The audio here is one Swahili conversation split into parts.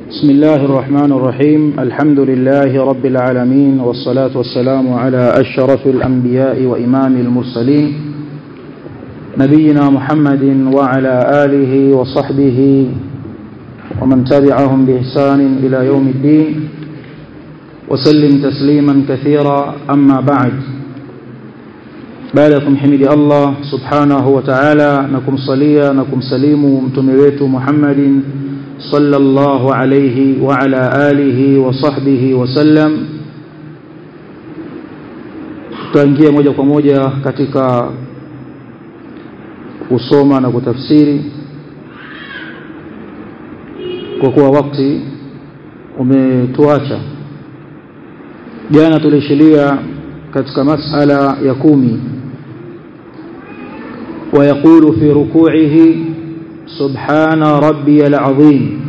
بسم الله الرحمن الرحيم الحمد لله رب العالمين والصلاة والسلام على أشرف الأنبياء وإمام المرسلين نبينا محمد وعلى آله وصحبه ومن تبعهم بإحسان إلى يوم الدين وسلم تسليما كثيرا أما بعد baada ya kumhimidi Allah subhanahu wa ta'ala na kumsalia na kumsalimu mtume wetu Muhammadin sallallahu alayhi wa ala alihi wa sahbihi wa sallam tutaingia moja kwa moja katika kusoma na kutafsiri kwa kuwa wakati umetuacha jana tulishilia katika masala ya kumi ويقول في ركوعه سبحان ربي العظيم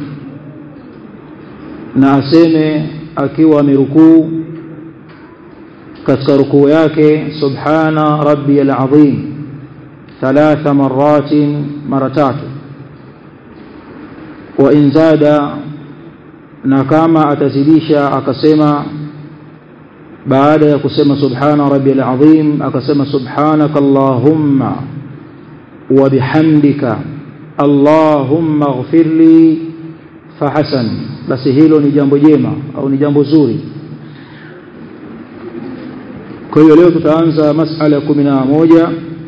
na aseme akiwa amerukuu katika rukuu yake subhana rabbiyal azim thalatha maratin mara tatu wa in zada na kama atazidisha akasema baada ya kusema subhana rabbiyal azim akasema subhanaka allahumma وبحمدك اللهم اغفر لي فحسن basi hilo ni jambo jema au ni jambo zuri kwa hiyo leo tutaanza masala ya 11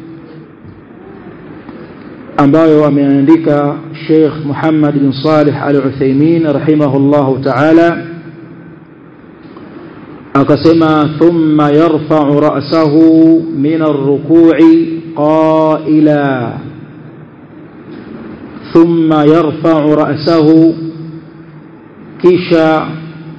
ambayo ameandika Sheikh Muhammad bin Salih Al-Uthaymeen rahimahullahu ta'ala akasema thumma yarfa'u ra'sahu min ar-ruku'i قائلا ثم يرفع رأسه kisha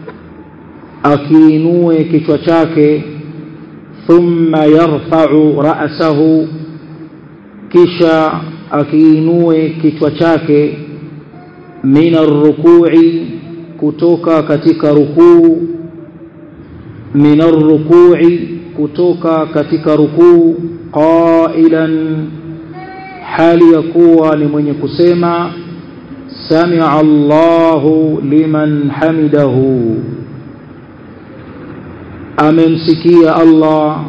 akiinue kichwa chake thumma yarfa'u ra'sahu kisha akiinue kichwa chake min ar-ruku'i kutoka katika rukuu min ar-ruku'i kutoka katika rukuu qailan hali ya kuwa ni mwenye kusema samia Allahu liman hamidahu amemsikia Allah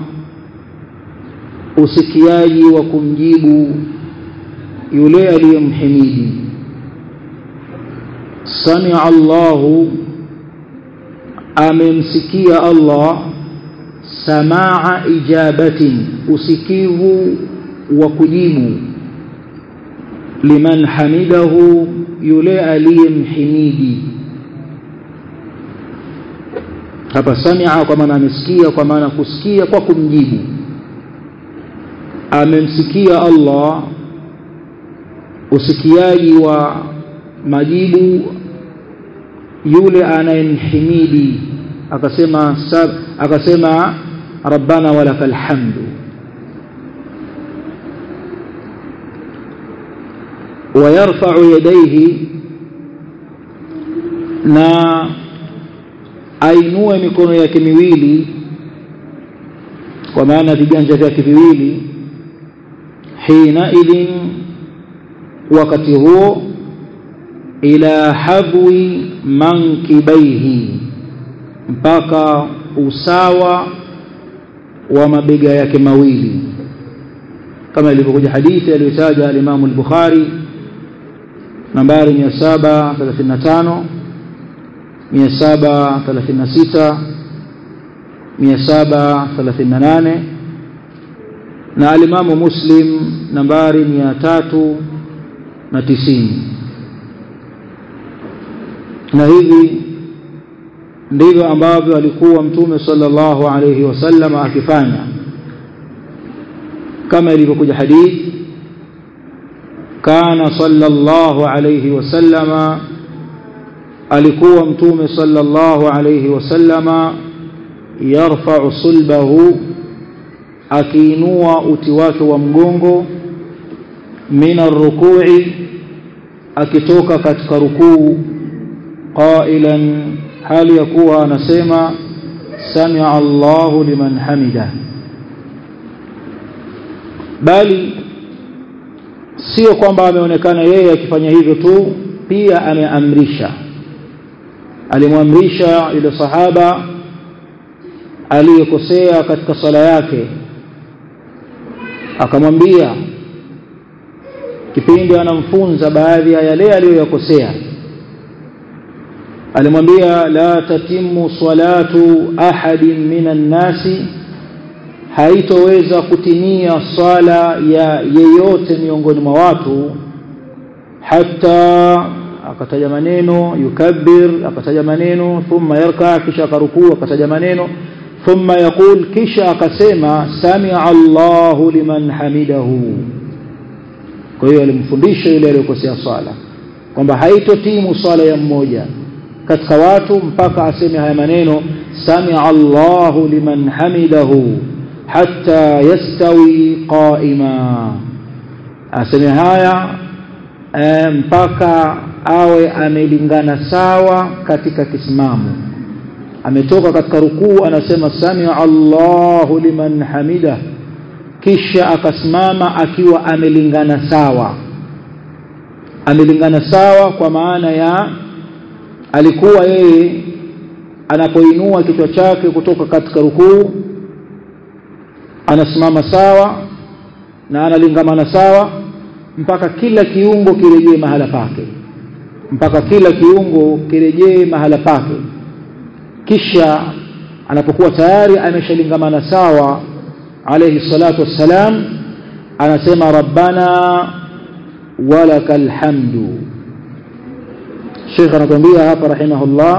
usikiaji wa kumjibu yule aliyemhimidi samia Allahu amemsikia Allah samaa ijabatin usikivu wa kujibu liman hamidahu yule aliyemhimidi hapa samia kwa maana amesikia kwa maana kusikia kwa kumjibu amemsikia Allah usikiaji wa majibu yule anayemhimidi akasema akasema rabbana walakal hamdu ويرفع يديه na ainue mikono yake miwili kwa maana viganja vyake viwili hina idhin wakati huo ila habwi mankibaihi mpaka usawa wa mabega yake mawili kama ilivyokuja hadithi aliyotaja al-Imam al-Bukhari nambari 735 736 738 na al-Imam Muslim nambari 390 na hivi ndivyo ambavyo alikuwa mtume sallallahu alayhi wasallam akifanya kama ilivyokuja hadithi kana sallallahu alayhi wasallama alikuwa mtume sallallahu alayhi wasallama yarfa'u sulbahu akiinua uti wake wa mgongo min arruku'i akitoka katika rukuu qailan hali ya kuwa anasema samia Allahu liman hamida bali sio kwamba ameonekana yeye akifanya hivyo tu pia ameamrisha alimwamrisha yule sahaba aliyekosea katika sala yake akamwambia kipindi anamfunza baadhi ya yale aliyoyakosea alimwambia la tatimu salatu ahadin minan nasi haitoweza kutimia swala ya yeyote miongoni mwa watu hata akataja maneno yukabbir akataja maneno thumma yarka kisha akarukuu akataja maneno thumma yaqul kisha akasema samia Allahu liman hamidahu kwa hiyo alimfundisha yule aliyokosea swala kwamba haitotimu swala ya mmoja katika watu mpaka aseme haya maneno samia Allahu liman hamidahu hatta yastawi qaima aseme haya e, mpaka awe amelingana sawa katika kisimamo ametoka katika rukuu anasema samia Allahu liman hamida kisha akasimama akiwa amelingana sawa amelingana sawa kwa maana ya alikuwa yeye anapoinua kichwa chake kutoka katika rukuu anasimama sawa na analingamana sawa mpaka kila kiungo kirejee mahala pake mpaka kila kiungo kirejee mahala pake kisha anapokuwa tayari ameshalingamana sawa alayhi salatu wassalam anasema rabbana walakal hamdu Sheikh anakuambia hapa rahimahullah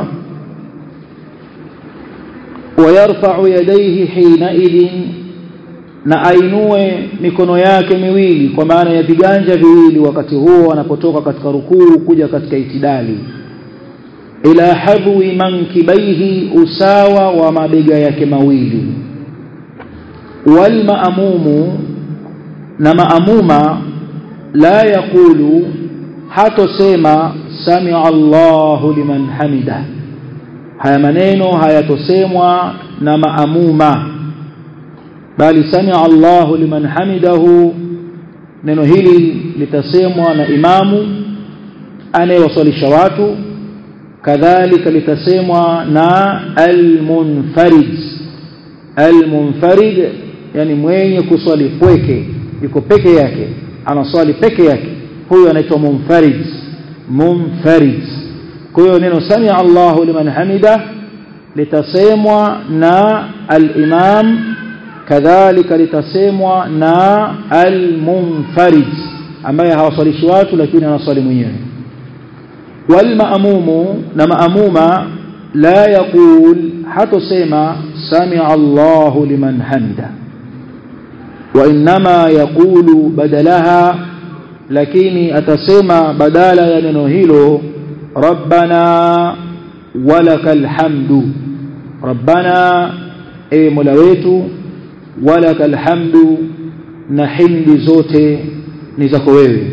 ويرفع يديه حينئذ na ainue mikono yake miwili kwa maana ya viganja viwili wakati huo anapotoka katika rukuu kuja katika itidali ila hadwi mankibaihi usawa wa mabega yake mawili wal maamumu na maamuma la yaqulu hatosema samia Allahu liman hamida haya maneno hayatosemwa na maamuma bali samia Allahu liman hamidahu neno hili litasemwa na imamu anayewaswalisha watu kadhalika litasemwa na almunfarid almunfarid yani mwenye kuswali pweke yuko peke yake anaswali peke yake huyo anaitwa munfarid munfarid kwa hiyo neno samia Allahu liman hamida litasemwa na al-imam kadhalika litasemwa na al-munfarid ambaye hawaswalishi watu lakini anaswali mwenyewe wal maamumu na maamuma la yaqul hatosema samia Allahu liman hamida wa inma yaqulu badalaha lakini atasema badala ya neno hilo rabbana walakal hamdu rabbana e mola wetu walakal hamdu na hindi zote ni zako wewe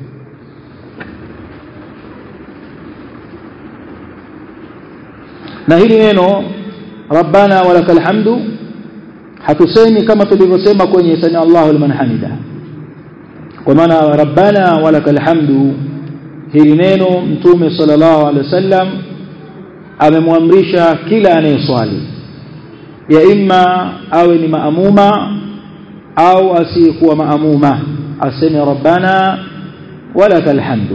na hili neno rabbana walakal hamdu hatusemi kama tulivyosema kwenye sami Allahu liman hamida kwa maana rabbana walakal hamdu hili neno mtume sallallahu alaihi wasallam amemwamrisha kila anayeswali ya imma awe ni maamuma au asiyekuwa maamuma aseme rabbana walakal hamdu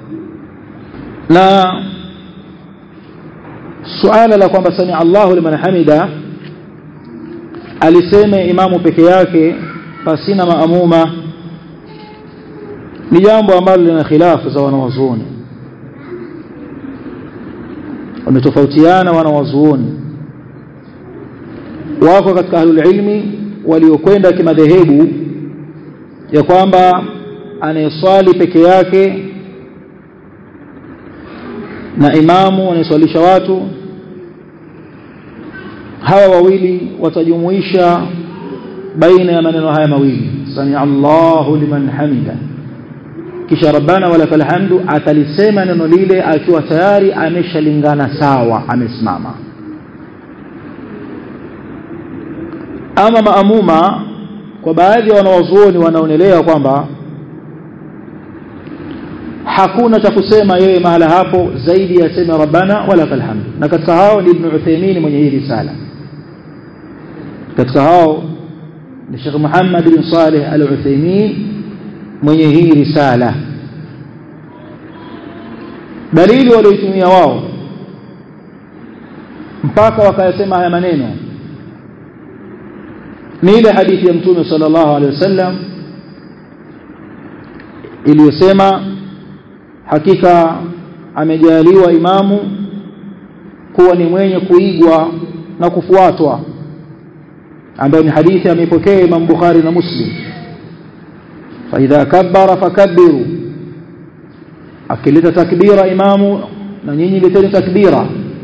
na suala la kwamba sami Allahu liman hamida aliseme imamu peke yake pasina maamuma ni jambo ambalo lina khilafu za wanawazuoni wametofautiana wanawazuoni wako katika ahlul ilmi waliokwenda kimadhehebu ya kwamba anayeswali peke yake na imamu anayeswalisha watu hawa wawili watajumuisha baina ya maneno haya mawili sami Allahu liman hamida kisha rabbana walakal hamdu atalisema neno lile akiwa tayari ameshalingana sawa amesimama ama maamuma kwa baadhi ya wanawazuoni wanaonelea kwamba hakuna cha kusema yeye mahala hapo zaidi ya sema rabbana walakal hamdu na katika hao ni Ibn Uthaymeen mwenye hii risala katika hao ni Sheikh Muhammad bin Saleh Al-Uthaymeen mwenye hii risala dalili walioitumia wao mpaka wakayasema haya maneno ni ile hadithi ya mtume sallallahu alaihi wasallam iliyosema hakika amejaliwa imamu kuwa ni mwenye kuigwa na kufuatwa ambayo ni hadithi ameipokea Imam Bukhari na Muslim fa idha kabbara fakabbiru akileta takbira imamu na nyinyi leteni takbira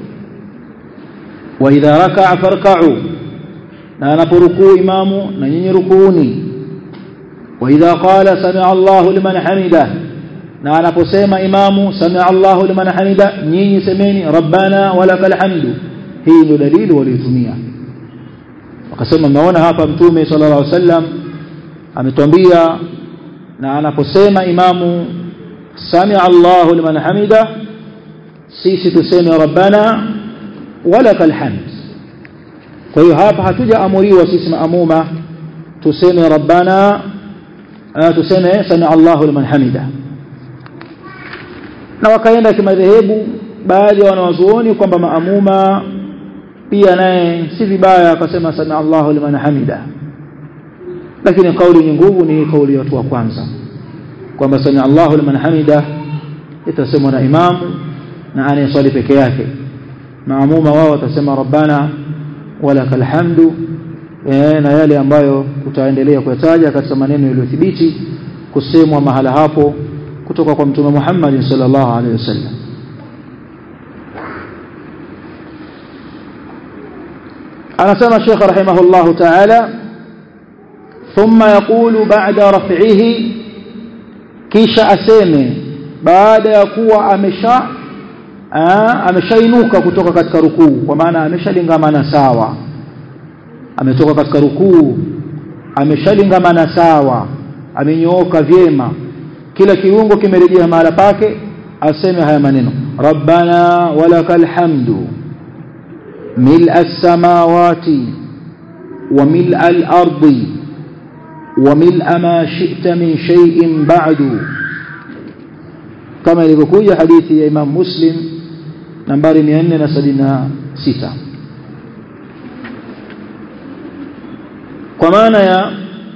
wa idha raka'a farka'u na anaporukuu imamu na nyinyi rukuuni wa idha qala sami'a Allahu liman hamida na anaposema imamu sami'a Allahu liman hamida nyinyi semeni rabbana walakal hamdu hii ndio dalili waliotumia wakasema mnaona hapa mtume sallallahu alaihi wasallam ametuambia na anaposema imamu sami'a Allahu liman hamida sisi tuseme rabbana walakal hamd kwa hiyo hapa hatujaamuriwa sisi maamuma tuseme rabbana tuseme sami'a Allahu liman hamida na wakaenda kimadhehebu baadhi ya wanawazuoni kwamba maamuma pia naye si vibaya akasema sami'a Allahu liman hamida lakini kauli yenye nguvu ni kauli ya watu wa kwanza kwamba sami'a Allahu liman hamida itasemwa na imamu na anayeswali peke yake maamuma wao watasema rabbana walakal hamdu e, na yale ambayo tutaendelea kuyataja katika maneno yaliyothibiti kusemwa mahala hapo kutoka kwa mtume Muhammad sallallahu alaihi wasallam anasema Sheikh rahimahullah ta'ala thumma yaqulu ba'da raf'ihi kisha aseme baada ya kuwa amesha ameshainuka kutoka katika rukuu kwa maana ameshalingamana sawa ametoka katika rukuu ameshalingamana sawa amenyooka vyema kila kiungo kimerejea mahala pake aseme haya maneno rabbana walakal hamdu mil'a as-samawati wa mil'a al-ardi wa mil'a ma shi'ta min shay'in ba'du kama ilivyokuja hadithi ya Imam Muslim nambari 476 kwa maana ya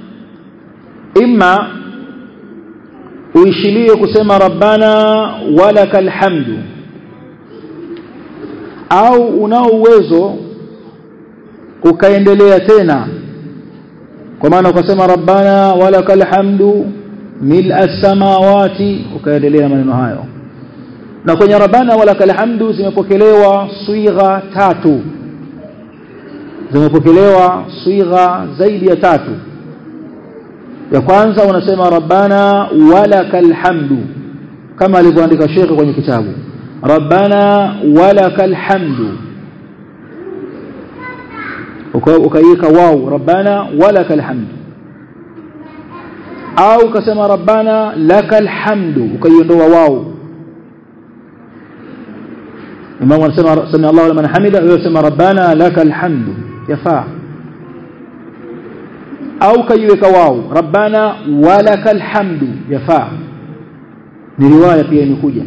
imma uishilie kusema rabbana walakal hamdu au unao uwezo ukaendelea tena kwa maana ukasema rabbana walakal hamdu mil'a as-samawati ukaendelea maneno hayo na kwenye rabbana walakal hamdu zimepokelewa swigha tatu zimepokelewa swigha zaidi ya tatu ya kwanza unasema rabbana walakal hamdu kama alivyoandika shekhe kwenye kitabu rabbana walakal hamdu ukaiweka wau rabbana walakal hamdu au ukasema rabbana lakal hamdu ukaiondoa wau imamu anasema sami Allahu liman hamida wewe sema rabbana lakal hamdu yafaa au kaiweka wao rabbana walakal hamdu yafaa ni riwaya pia imekuja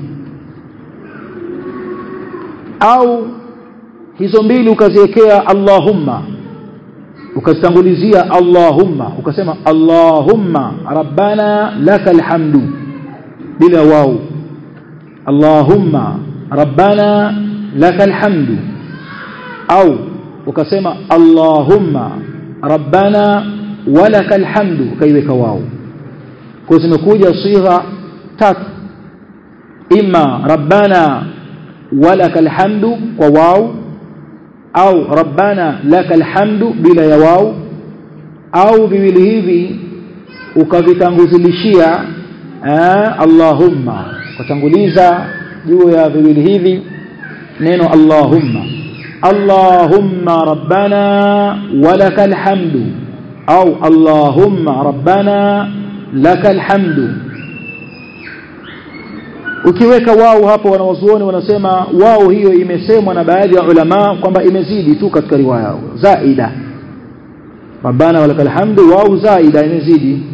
au hizo mbili ukaziwekea allahumma ukazitangulizia allahumma ukasema allahumma rabbana lakal hamdu bila wao allahumma rabbana lakal hamdu au ukasema allahumma rabbana walakal hamdu ukaiweka wao kwa zimekuja sigha tatu imma rabbana walakal hamdu kwa wao au rabbana lakal hamdu bila ya wao au viwili hivi ukavitanguzilishia allahumma ukatanguliza juu ya viwili hivi neno allahumma allahumma rabbana walakal hamdu au allahumma rabbana lakal hamdu ukiweka wao hapo wanawazuoni wanasema wao hiyo imesemwa na baadhi ya ulama kwamba imezidi tu katika riwaya zaida rabbana walakal hamdu wao zaida imezidi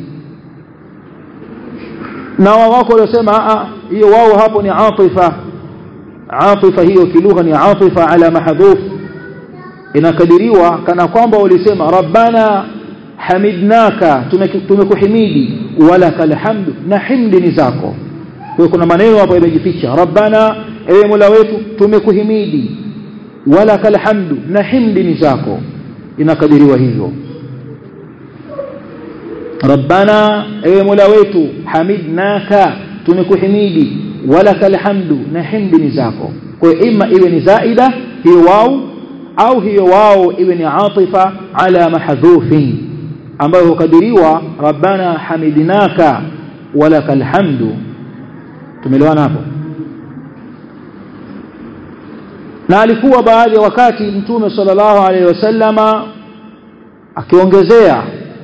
na wako waliosema hiyo wao hapo ni atifa atifa hiyo kilugha ni atifa ala mahdhuf inakadiriwa kana kwamba walisema rabbana hamidnaka tumekuhimidi walakal hamdu na himdi ni zako kwa kuna maneno hapo yamejificha rabbana ewe mola wetu tumekuhimidi walakal hamdu na himdi ni zako inakadiriwa hivyo rabbana ewe mola wetu hamidnaka tumekuhimidi walakal hamdu na himdi ni zako kwa hiyo ima iwe ni zaida hiyo wao au hiyo wao iwe ni atifa ala mahdhufin ambayo hukadiriwa rabbana hamidnaka walakal hamdu tumeelewana hapo na alikuwa baadhi ya wakati mtume sallallahu alaihi wasallama akiongezea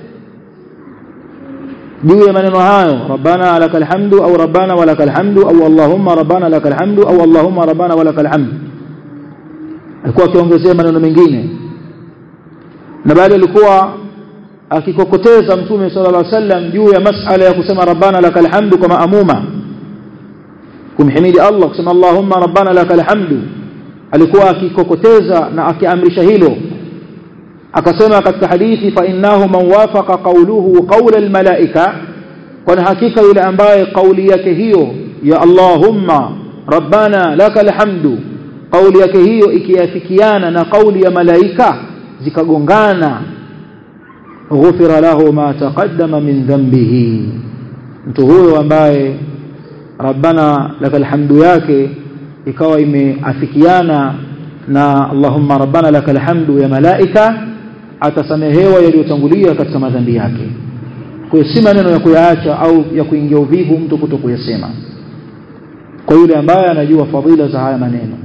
juu ya maneno hayo rabbana lakal hamdu au rabbana walakal hamdu au allahumma rabbana lakal hamdu au allahumma rabbana walakal hamdu alikuwa akiongezea maneno mengine na baada alikuwa akikokoteza mtume sallallahu alaihi wasallam juu ya masala ya kusema rabbana lakal hamdu kama amuma kumhimidi Allah kusema Allahumma rabbana lakal hamdu alikuwa akikokoteza na akiamrisha hilo akasema katika hadithi fa innahu man wafaqa qawluhu qawla almalaika kwani hakika yule ambaye kauli yake hiyo ya Allahumma rabbana lakal hamdu kauli yake hiyo ikiafikiana na kauli ya malaika zikagongana ghufira lahu ma taqaddama min dhanbihi mtu huyo ambaye rabbana lakal hamdu yake ikawa imeafikiana na allahumma rabbana lakal hamdu ya malaika atasamehewa yaliyotangulia katika madhambi yake kwa hiyo si maneno ya kuyaacha au ya kuingia uvivu mtu kuto kuyasema kwa yule ambaye anajua fadhila za haya maneno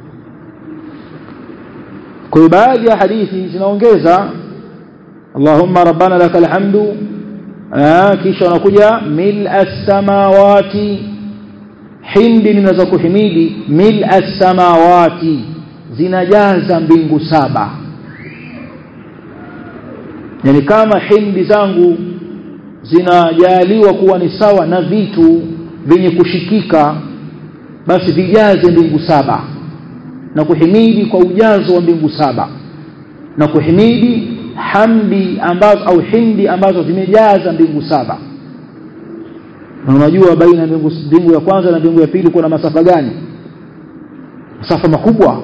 kwa hiyo baadhi ya hadithi zinaongeza allahumma rabbana lakal hamdu kisha wanakuja mil as-samawati hindi ninazo kuhimidi mil as-samawati zinajaza mbingu saba yani kama hindi zangu zinajaliwa kuwa ni sawa na vitu vyenye kushikika basi vijaze mbingu saba na kuhimidi kwa ujazo wa mbingu saba na kuhimidi hamdi ambazo au hindi ambazo zimejaza mbingu saba na unajua baina mbingu, mbingu ya kwanza na mbingu ya pili kuna masafa gani masafa makubwa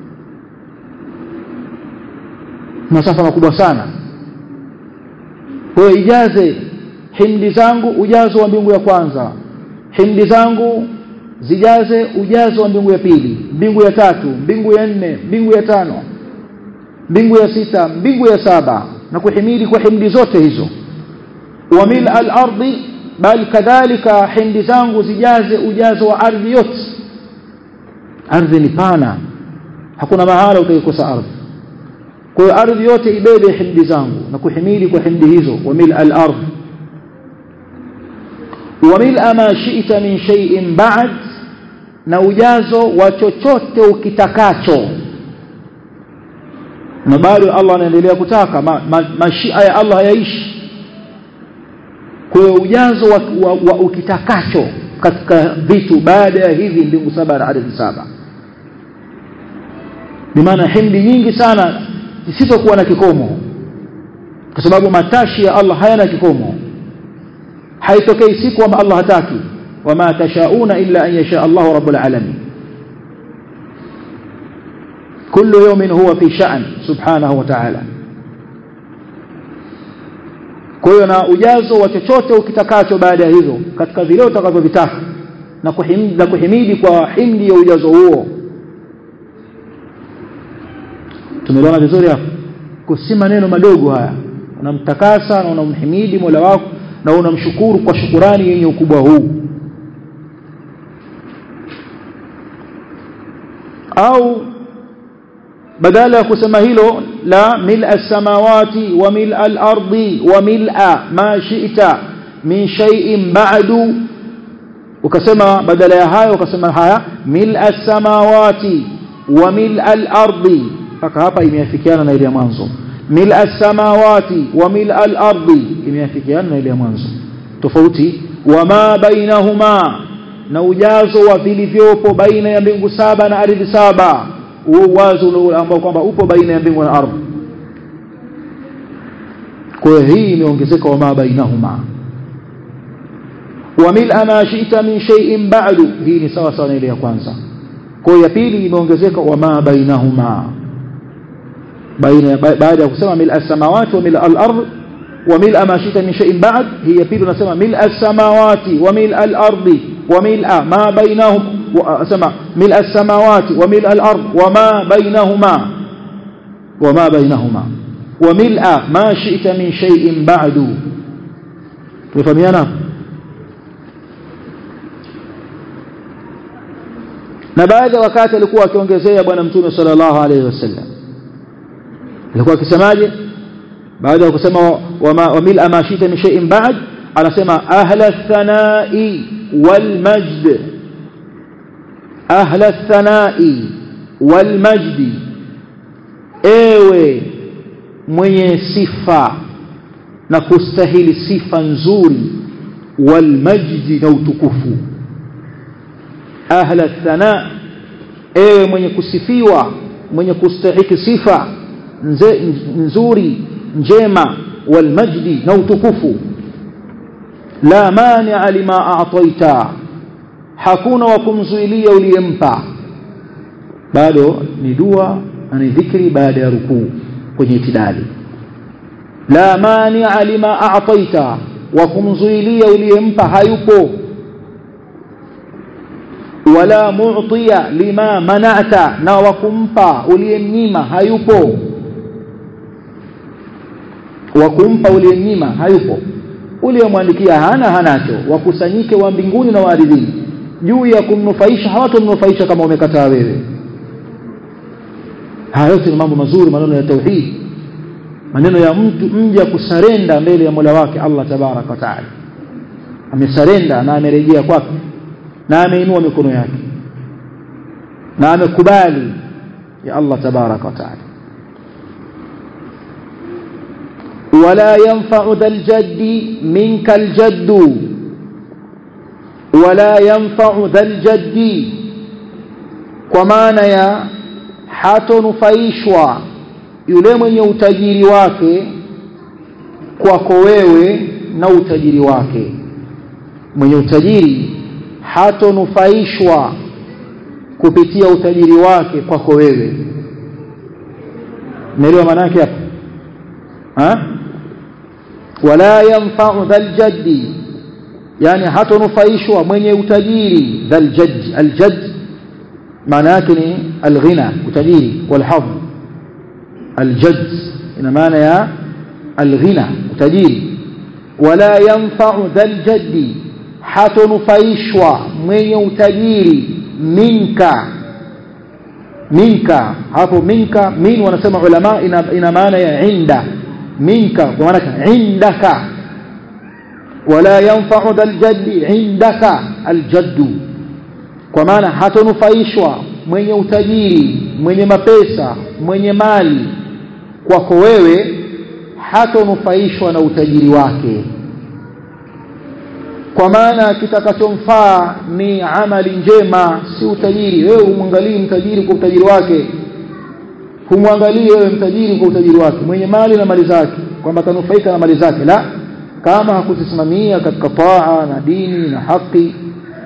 masafa makubwa sana kwa hiyo ijaze himdi zangu ujazo wa mbingu ya kwanza himdi zangu zijaze ujazo wa mbingu ya pili mbingu ya tatu mbingu ya nne mbingu ya tano mbingu ya sita mbingu ya saba na kuhimidi kwa himdi zote hizo wa mil al-ardi bal kadhalika himdi zangu zijaze ujazo wa ardhi yote ardhi ni pana hakuna mahala utaikosa ardhi kwa hiyo ardhi yote ibebe himdi zangu na kuhimidi kwa himdi hizo wa mil al-ardh wa mil ma shi'ta min shay'in ba'd na ujazo wa chochote ukitakacho na bado Allah anaendelea kutaka ma, ma, mashia ya Allah hayaishi kwa hiyo ujazo wa, wa, wa ukitakacho katika vitu baada ya hivi mbingu saba na ardhi saba bimaana himdi nyingi sana zisizokuwa na kikomo kwa sababu matashi ya Allah hayana kikomo haitokei siku kwamba Allah hataki wama tashauna illa an yasha Allahu rabbul alamin kullu yawmin huwa fi sha'n subhanahu wa ta'ala kwa hiyo na ujazo wa chochote ukitakacho baada ya hivyo katika vile utakavyovitaka na kuhimidi, na kuhimidi kwa himdi ya ujazo huo tumeelewana vizuri hapo si maneno madogo haya unamtakasa na unamhimidi Mola wako na unamshukuru kwa shukurani yenye ukubwa huu au badala ya kusema hilo la mil as-samawati wa mil al-ardi wa mil'a ma shi'ta min shay'in ba'du ukasema badala ya hayo ukasema haya mil as-samawati wa mil al-ardi mpaka hapa imeafikiana na ile ya mwanzo mil as-samawati wa mil al-ardi imeafikiana na ile ya mwanzo tofauti wama bainahuma na ujazo wa vilivyopo baina ya mbingu saba na ardhi saba huo uwazo ambao kwamba upo baina ya mbingu na ardhi kwa hiyo hii imeongezeka wama bainahuma wa mil'a ma shi'ta min shay'in ba'du hii ni sawa sawa na ile ya kwanza kwa hiyo ya pili imeongezeka wama bainahuma baina baada ya kusema mil'a samawati wa mil'a al-ardh وملء ما شئت من شيء بعد هي بيد نسمى ملء السماوات وملء الأرض وملء ما بينهم سمع ملء السماوات وملء الأرض وما بينهما وما بينهما وملء ما شئت من شيء بعد تفهمينا na baadhi ya wakati alikuwa akiongezea bwana mtume sallallahu alaihi wasallam alikuwa akisemaje baada ya kusema wa mil'a ma shita min shay'in ba'd anasema ahla thanai wal majd ahla thanai wal majd ewe mwenye sifa na kustahili sifa nzuri wal majd na utukufu ahla thana ewe mwenye kusifiwa mwenye kustahiki sifa nze, nzuri njema walmajdi na utukufu la mania lima a'taita hakuna wa kumzuilia uliyempa bado ni dua na ni dhikri baada ya rukuu kwenye itidali la mania lima a'taita wa kumzuilia uliyempa hayupo wala mu'tiya lima mana'ta na wa kumpa uliyemnyima hayupo wa kumpa uliyemnyima hayupo uliyemwandikia hana hanacho wakusanyike wa mbinguni na waaridhini juu ya kumnufaisha hawatomnufaisha kama umekataa wewe haya yote ni mambo mazuri maneno ya tauhid maneno ya mtu mja kusarenda mbele ya Mola wake Allah tabarak wa taala amesarenda na amerejea kwake na ameinua mikono yake na amekubali ya Allah tabarak wa taala ولا ينفع ذا الجد منك الجد ولا ينفع ذا الجد kwa maana ya hatonufaishwa yule mwenye utajiri wake kwako wewe na utajiri wake mwenye utajiri hatonufaishwa kupitia utajiri wake kwako wewe umeelewa maana yake hapo ha wala yanfa'u dhal jaddi yani hatonufaishwa mwenye utajiri dhal jadd al jadd maana yake ni al ghina utajiri wal hadh al jadd ina maana ya al ghina utajiri wala yanfa'u dhal jaddi hatonufaishwa mwenye utajiri minka minka hapo minka min wanasema ulama ina, ina maana ya inda minka kwa maana indaka wala yanfa'u dhal jaddi indaka aljaddu kwa maana hatonufaishwa mwenye utajiri mwenye mapesa mwenye mali kwako wewe hatonufaishwa na utajiri wake kwa maana kitakachomfaa ni amali njema si utajiri wewe umwangalie mtajiri kwa utajiri wake humwangalie wewe mtajiri kwa utajiri wake mwenye mali na mali zake kwamba atanufaika na mali zake la kama hakuzisimamia katika taa na dini na haki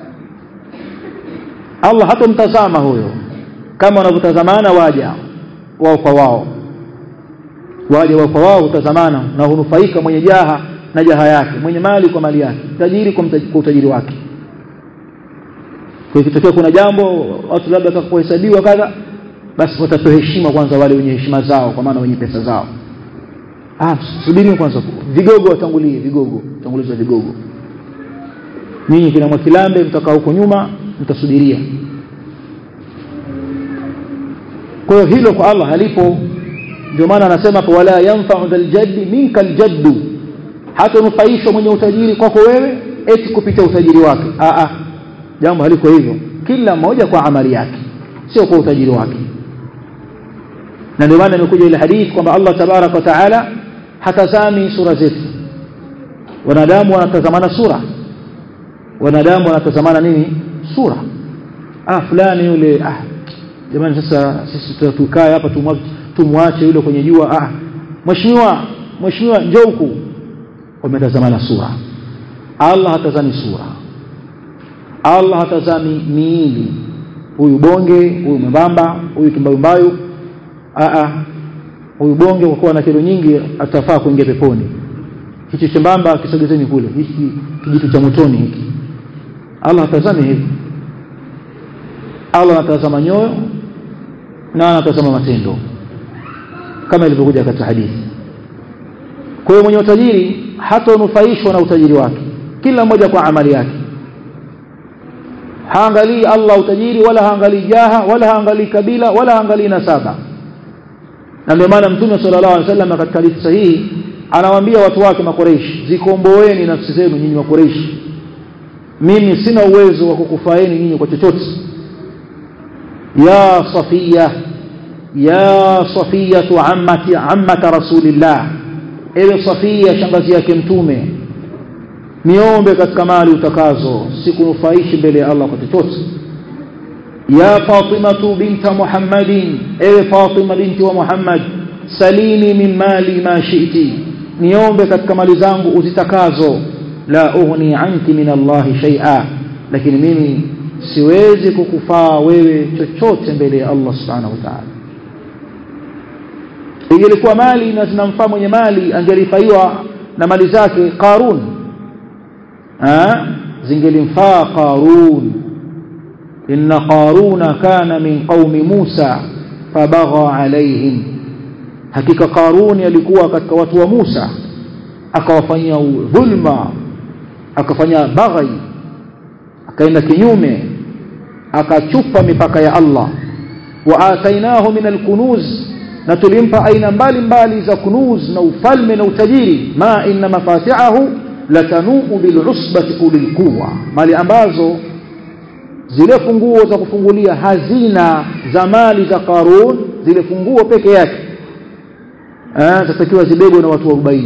Allah hatomtazama huyo kama wanavyotazamana waja wao kwa wao waja wao kwa wao hutazamana na hunufaika mwenye jaha na jaha yake mwenye mali kwa mali yake tajiri kwa, kwa utajiri wake kwa ikitokea kuna jambo watu labda watakapohesabiwa kadha basi watapewa heshima kwanza wale wenye heshima zao kwa maana wenye pesa zao ah subiri kwanza vigogo watangulie vigogo tangulizwa vigogo ninyi kina mwakilambe mtakaa huko nyuma mtasubiria kwa hiyo hilo kwa Allah halipo ndio maana anasema wala yanfa'u dhal jaddi minka aljaddu hata nufaishwa mwenye utajiri kwako wewe eti kupitia utajiri wake a a jambo haliko hivyo kila mmoja kwa amali yake sio kwa utajiri wake na ndio maana imekuja ile hadithi kwamba Allah tabarak wa taala hatazami sura zetu wanadamu wanatazamana sura wanadamu wanatazamana nini sura ah fulani yule ah jamani sasa sisi tukae hapa tumwache yule kwenye jua ah mheshimiwa mheshimiwa njoo huku wametazamana sura Allah hatazami sura Allah hatazami miili huyu bonge huyu mwembamba huyu kimbayumbayu a huyu bonge kwa kuwa na kilo nyingi atafaa kuingia peponi hichi chembamba kisogezeni kule hiki kijitu cha motoni hiki Allah hatazami hivi Allah anatazama nyoyo na anatazama matendo kama ilivyokuja katika hadithi kwa hiyo mwenye utajiri hatanufaishwa na utajiri wake kila mmoja kwa amali yake haangalii Allah utajiri wala haangalii jaha wala haangalii kabila wala haangalii nasaba na ndio maana mtume sallallahu alaihi wasallam katika hadithi sahihi anawaambia watu wake makoreishi zikomboeni nafsi zenu nyinyi makoreishi mimi sina uwezo wa kukufaeni nyinyi kwa chochote ya safia ya safiyatu ammati ammata rasulillah ewe safia shangazi yake mtume niombe katika mali utakazo sikunufaishi mbele ya Allah kwa chochote ya Fatima binta Muhammadin ewe Fatima binti wa Muhammad salini min mali ma shi'ti niombe katika mali zangu uzitakazo la ughni anki min Allah shay'a lakini mimi siwezi kukufaa wewe chochote mbele ya Allah subhanahu wa ta'ala ingelikuwa mali na zinamfaa mwenye mali angelifaiwa na mali zake Qarun zingelimfaa Qarun inna Qaruna kana min qaumi Musa fabagha alaihim hakika Qaruni alikuwa katika watu wa Musa akawafanyia dhulma akafanya baghai akaenda kinyume akachupa mipaka ya Allah wa atainahu min alkunuz na tulimpa aina mbalimbali za kunuz na ufalme na utajiri ma inna mafatihahu latanuu bilusbati ulil quwa mali ambazo zile funguo za kufungulia hazina za mali za Qarun zile funguo peke yake eh zitakiwa zibebwe na watu 40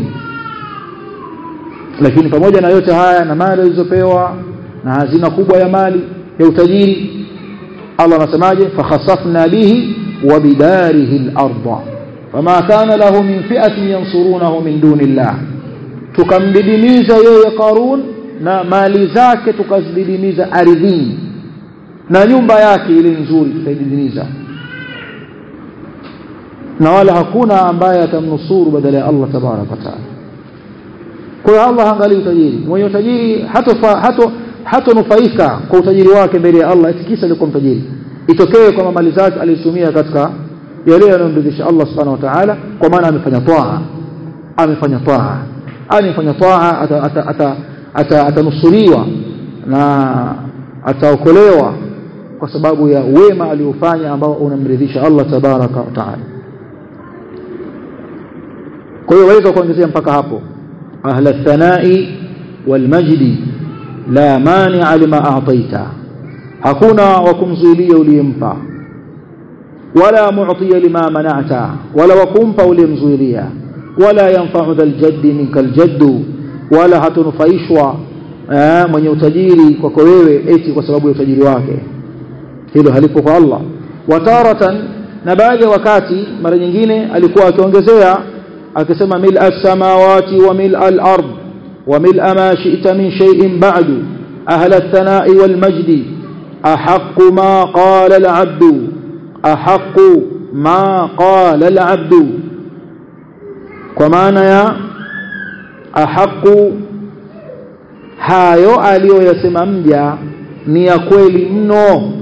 lakini pamoja na yote haya na mali zilizopewa na hazina kubwa ya mali ya utajiri Allah anasemaje fakhasafna bihi wa bidarihi al-ardh fama kana lahu min fi'atin yansurunahu min dunillah tukamdidimiza yeye Qarun na mali zake tukazididimiza ardhini na nyumba yake ile nzuri tutaididimiza na wala hakuna ambaye atamnusuru badala ya Allah tabarak wa taala kwa hiyo Allah haangalii utajiri mwenye utajiri hatofa hato hatonufaika kwa utajiri wake mbele ya Allah eti kisa alikuwa mtajiri itokee kwamba mali zake alitumia katika yale yanayomridhisha Allah subhanahu wa ta'ala kwa maana amefanya toa amefanya toa amefanya toa atanusuriwa na ataokolewa kwa sababu ya wema aliofanya ambao unamridhisha Allah tabaraka wa taala kwa hiyo waweza kuongezea mpaka hapo ahla thanai wal majdi la mani'a lima a'taita hakuna wa kumzuilia uliyempa wala mu'tiya lima mana'ta wala wakumpa uliyemzuilia wala yanfa'u dhal jaddi minkal jaddu wala hatunufaishwa mwenye utajiri kwako wewe eti kwa sababu ya utajiri wake hilo halipo kwa Allah wataratan na baadhi ya wakati mara nyingine alikuwa akiongezea akisema mil as-samawati wa mil al-ard wa mil ma shi'ta min shay'in ba'du ahla ath-thana'i wal majdi ahaqqu ma qala al-'abdu ahaqqu ma qala al-'abdu kwa maana ya ahaqqu hayo aliyoyasema mja ni ya kweli mno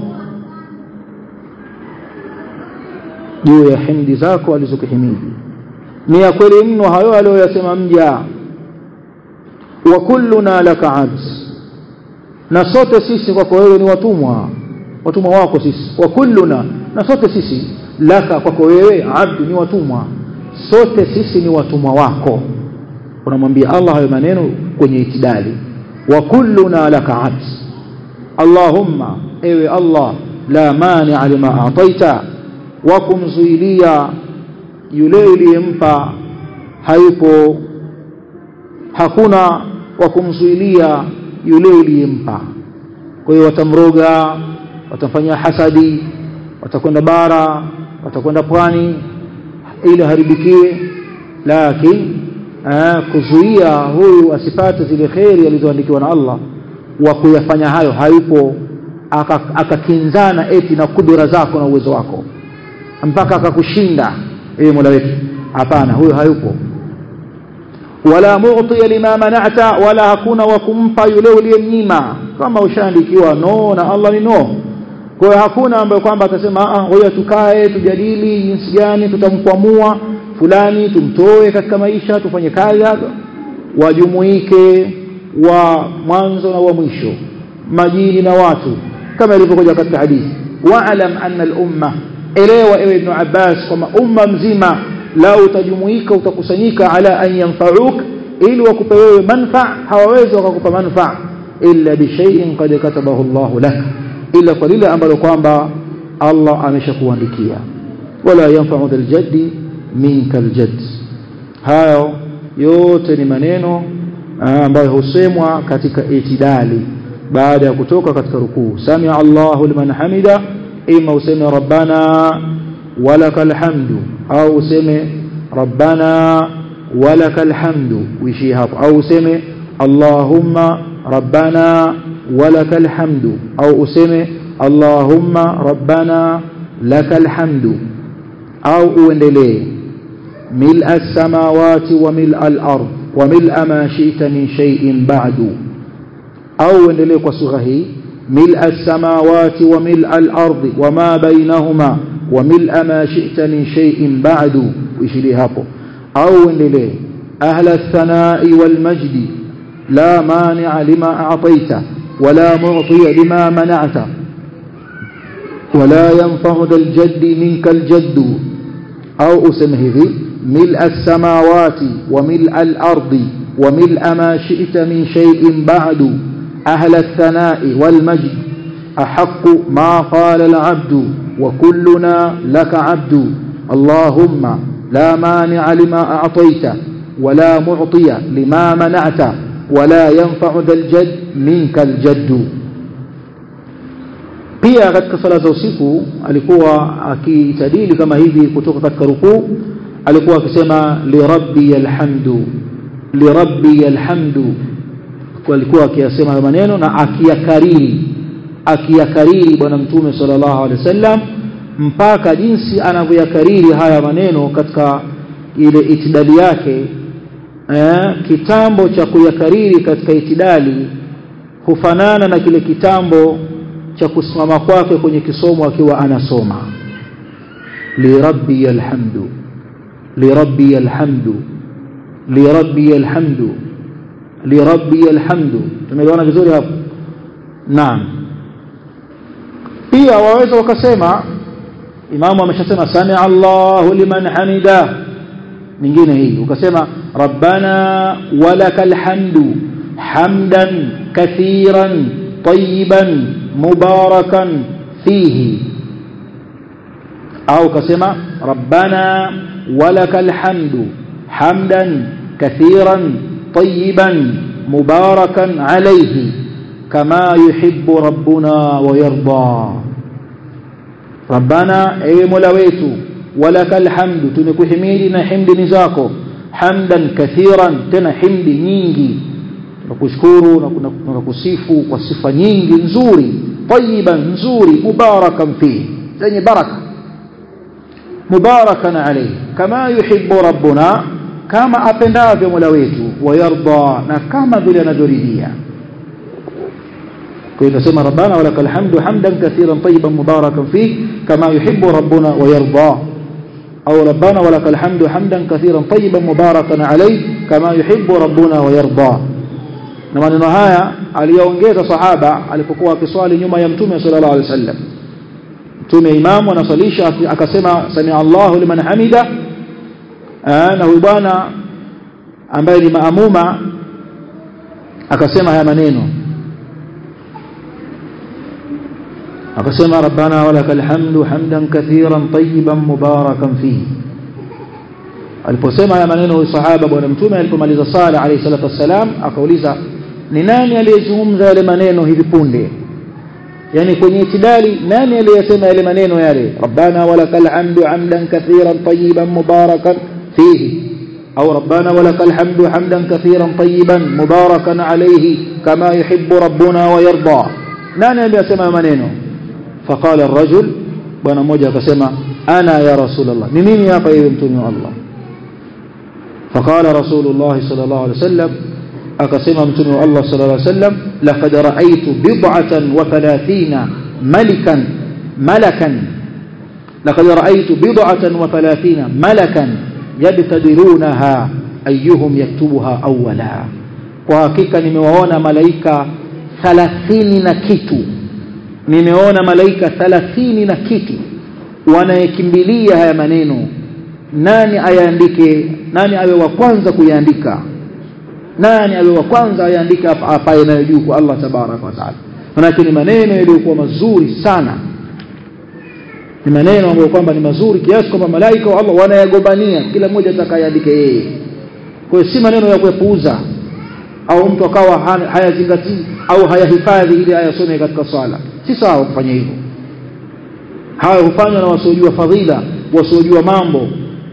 juu ya himdi zako alizokihimidi ni ya kweli mno hayo aliyoyasema mja wa kulluna laka abd na sote sisi kwako wewe ni watumwa watumwa wako sisi wa kulluna na sote sisi laka kwako wewe abdu ni watumwa sote sisi ni watumwa wako unamwambia Allah hayo maneno kwenye itidali wa kulluna laka abd Allahumma ewe Allah la mani'a lima a'taita wa kumzuilia yule uliyempa hayupo hakuna wa kumzuilia yule uliyempa kwa hiyo watamroga watamfanyia hasadi watakwenda bara watakwenda pwani ili haribikiwe lakini kuzuia huyu asipate zile kheri alizoandikiwa na Allah wa kuyafanya hayo hayupo akakinzana aka eti na kudura zako na uwezo wako mpaka akakushinda ewe Mola wetu hapana huyo hayupo wala mu'tiya lima mana'ta wala hakuna wa kumpa yule uliyemnyima kama ushaandikiwa no na Allah ni no kwa hiyo hakuna ambaye kwamba atasema ah ngoja tukae tujadili jinsi gani tutamkwamua fulani tumtoe katika maisha tufanye kazi wajumuike wa mwanzo na wa mwisho majini na watu kama ilivyokuja katika hadithi wa'lam anna al-umma elewa ewe ibn Abbas kwamba umma mzima la utajumuika utakusanyika ala an yanfa'uk ili wakupe wewe manfa hawawezi wakakupa manfa illa bi shay'in qad katabahu Allah lak ila kwa lile ambalo kwamba Allah ameshakuandikia wala yanfa'u dhal jaddi minka aljadd hayo yote ni maneno ambayo husemwa katika itidali baada ya kutoka katika rukuu samia Allahu liman hamida ima useme rabbana walakal hamdu au useme rabbana walakal hamdu uishi hapo au useme allahumma rabbana walakal hamdu au useme allahumma rabbana lakal hamdu au uendelee ملء السماوات وملء الأرض وملء ما شئت من شيء بعد أو endelee kwa sura hii ملء السماوات وملء الأرض وما بينهما وملء ما شئت من شيء بعد ويشلي hapo أو endelee أهل الثناء والمجد لا مانع لما أعطيت ولا معطي لما منعت ولا ينفع ذا الجد منك الجد أو أسمه ذي ملء السماوات وملء الأرض وملء ما شئت من شيء بعد أهل الثناء والمجد أحق ما قال العبد وكلنا لك عبد اللهم لا مانع لما أعطيت ولا معطي لما منعت ولا ينفع ذا الجد منك الجد pia katika sala za usiku alikuwa akitadili kama hivi kutoka katika rukuu alikuwa akisema lirabbi alhamdu lirabbi alhamdu alikuwa akiyasema hayo maneno na akiyakariri akiyakariri bwana mtume sallallahu alaihi wasallam mpaka jinsi anavyoyakariri haya maneno katika ile itidali yake eh, kitambo cha kuyakariri katika itidali hufanana na kile kitambo cha kusimama kwake kwenye kisomo akiwa anasoma lirabbi alhamdu lirabbi alhamdu lirabbi alhamdu lirabbi alhamdu tumeelewana vizuri hapo naam pia waweza wakasema imamu ameshasema sami Allahu liman hamida nyingine hii ukasema rabbana walakal hamdu hamdan kathiran طيبا مباركا فيه أو كسمة ربنا ولك الحمد حمدا كثيرا طيبا مباركا عليه كما يحب ربنا ويرضى ربنا اي ملويت ولك الحمد تنكحميدنا حمد نزاكو حمدا كثيرا تنا حمد نينجي tunakushukuru na tunakusifu kwa sifa nyingi nzuri tayiban nzuri mubarakan fihi zenye baraka mubarakan alayhi kama yuhibbu rabbuna kama apendavyo mola wetu wayarda na kama vile anavyoridhia kwa hiyo nasema rabbana walakal hamdu hamdan kathiran tayyiban mubarakan fihi kama yuhibbu rabbuna wayarda au rabbana walakal hamdu hamdan kathiran tayyiban mubarakan alayhi kama yuhibbu rabbuna wayarda na maneno haya aliyaongeza sahaba alipokuwa akiswali nyuma ya mtume sallallahu alaihi wasallam mtume imamu anasalisha akasema sami Allahu liman hamida na huyu bwana ambaye ni maamuma akasema haya maneno akasema rabbana walakal hamdu hamdan kathiran tayyiban mubarakan fihi aliposema haya maneno huyu sahaba bwana mtume alipomaliza sala alayhi salatu wassalam akauliza ni nani aliyezungumza yale maneno hivi punde yani kwenye itidali nani aliyesema yale maneno yale rabbana walakal hamdu hamdan kathiran tayyiban mubarakan fihi au rabbana walakal hamdu hamdan kathiran tayyiban mubarakan alayhi kama yuhibbu rabbuna wa yarda nani aliyesema maneno faqala ar-rajul bwana mmoja akasema ana ya rasulullah ni mimi hapa yeye mtume wa Allah فقال رسول الله صلى الله عليه وسلم أقسم متن الله صلى الله عليه وسلم لقد رأيت بضعة وثلاثين ملكا ملكا لقد رأيت بضعة وثلاثين ملكا يبتدرونها أيهم يكتبها أولا وحقيقة nimewaona malaika 30 na kitu nimeona malaika 30 na kitu wanayekimbilia haya maneno nani ayaandike nani awe wa kwanza kuyaandika nani awe wa kwanza ayaandike hapa yanayojuu kwa Allah tabaraka wa taala manake ni maneno yaliyokuwa mazuri sana ni maneno ambayo kwamba ni mazuri kiasi kwamba malaika wa Allah wanayagombania kila mmoja atakayeandike yeye kwa hiyo si maneno ya kuepuuza au mtu akawa hayazingatii au hayahifadhi ili ayasome katika swala si sawa kufanya hivyo haya hufanywa na wasiojua fadhila wasiojua mambo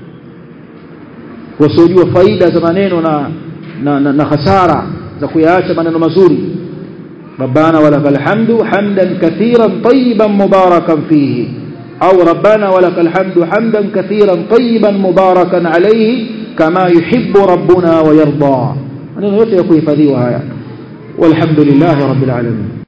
wasiojua faida za maneno na na, na, na hasara za kuyaacha maneno mazuri rabbana walakal hamdu hamdan kathiran tayyiban mubarakan fihi au rabbana walakal hamdu hamdan kathiran tayyiban mubarakan alayhi kama yuhibbu rabbuna wa yarda maneno yote ya kuhifadhiwa haya walhamdulillahi rabbil alamin